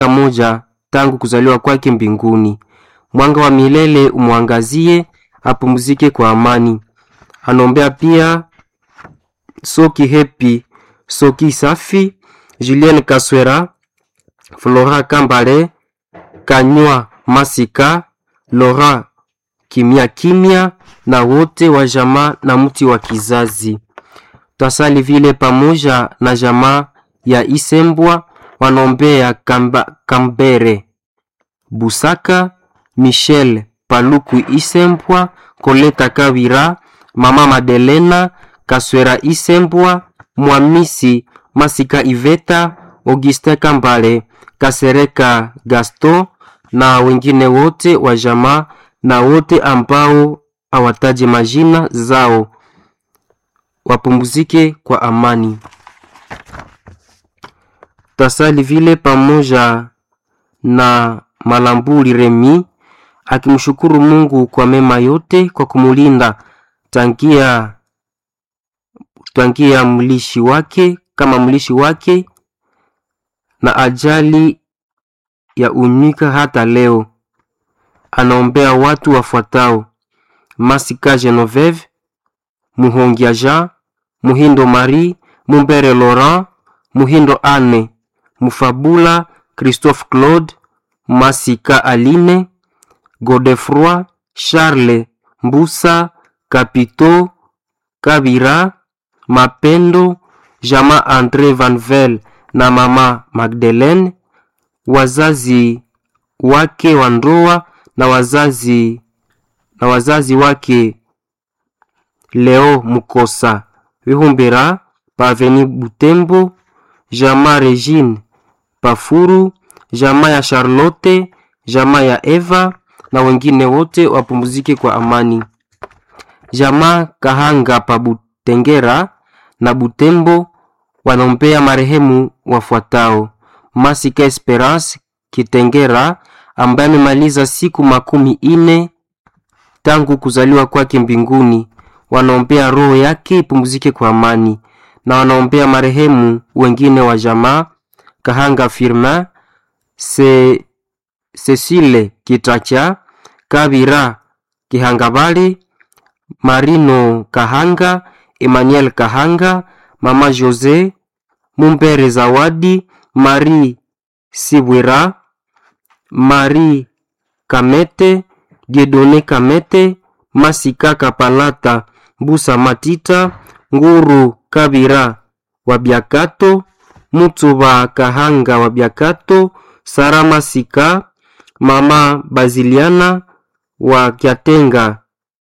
moja tangu kuzaliwa kwake mbinguni. Mwanga wa milele umwangazie, apumzike kwa amani. Anaombea pia Soki Hepi, Soki Safi, Julien Kaswera, Flora Kambale, Kanywa Masika, Laura Kimya Kimya na wote wa jamaa na mti wa kizazi. Twasali vile pamoja na jamaa ya Isembwa wanaombea Kamba, Kambere Busaka, Michel Paluku Isembwa, Koleta Kawira, Mama Madelena Kaswera Isembwa, Mwamisi Masika Iveta, Augustin Kambale, Kasereka Gaston na wengine wote wa jamaa na wote ambao hawataje majina zao wapumzike kwa amani. Tasali vile pamoja na Malambuli Remi akimshukuru Mungu kwa mema yote kwa kumulinda tangia tangia mlishi wake kama mlishi wake na ajali ya unyika hata leo. Anaombea watu wafuatao: Masika Genoveve, Muhongia Jean, Muhindo Marie, Mumbere Laurent, Muhindo Anne, Mufabula Christophe Claude, Masika Aline, Godefroy Charles, Mbusa Kapito, Kabira, Mapendo, Jama Andre Vanvel na mama Magdalene, wazazi wake wa ndoa na wazazi na wazazi wake Leo Mukosa Vihumbira Paveni Butembo, Jama Regine Pafuru, Jama ya Charlotte, Jama ya Eva na wengine wote wapumzike kwa amani. Jama Kahanga pa Butengera na Butembo wanaombea marehemu wafuatao: Masika Esperance Kitengera ambaye amemaliza siku makumi ine tangu kuzaliwa kwake mbinguni. Wanaombea roho yake ipumzike kwa amani, na wanaombea marehemu wengine wa jamaa Kahanga Firmin Se, Cecile Kitacha Kabira Kihangabale Marino Kahanga Emmanuel Kahanga Mama Jose Mumbere Zawadi Marie Sibwira Marie Kamete Diedone Kamete Masika Kapalata Busa Matita Nguru Kabira wa Biakato Mutuba Kahanga wa Biakato Sara Masika Mama Baziliana wa Kyatenga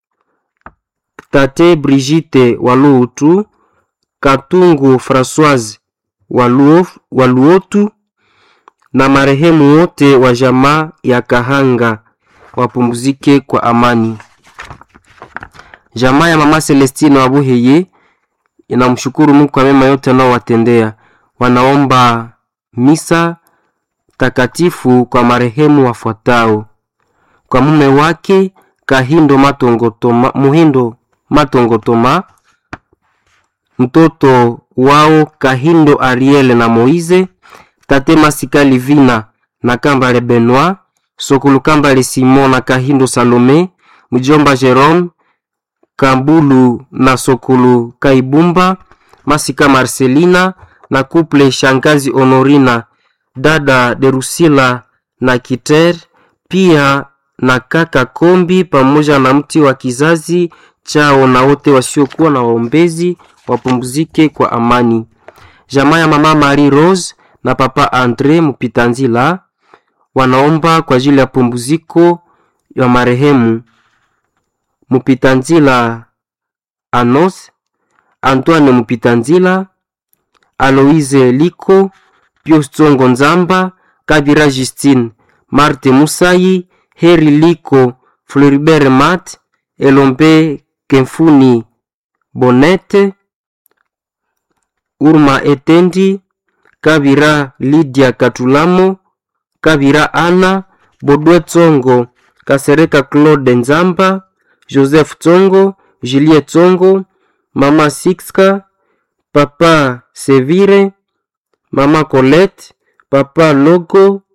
Tate Brigitte wa Luutu Katungu Françoise wa Luotu na marehemu wote wa jamaa ya Kahanga wapumzike kwa amani. Jamaa ya mama Celestine wa Buheye inamshukuru Mungu kwa mema yote anaowatendea. Wanaomba misa takatifu kwa marehemu wafuatao: kwa mume wake Kahindo Matongotoma, Muhindo Matongotoma, mtoto wao Kahindo Ariel na Moize, tate Masika Livina na Kambale Benoit, Sokulu Kambale Simon na Kahindo Salome, mjomba Jerome Kambulu na Sokulu Kaibumba, Masika Marcelina na kuple shangazi Honorina, dada Derusila na Kiter, pia na kaka Kombi pamoja na mti wa kizazi chao na wote wasiokuwa na waombezi wapumzike kwa amani. Jamaa ya mama Marie Rose na papa Andre Mupitanzila wanaomba kwa ajili ya pumziko ya marehemu Mupitanzila Anos, Antoine Mupitanzila, Aloise Liko, Pius Tsongo Nzamba, Kabira Justine, Marte Musayi, Heri Liko, Floribert Mat, Elombe Kemfuni Bonete, Urma Etendi, Kabira Lydia Katulamo, Kabira Ana, Bodwe Tsongo, Kasereka Claude Nzamba, Joseph Tsongo, Julie Tsongo, Mama Sixka, Papa Sevire, Mama Colette, Papa Logo,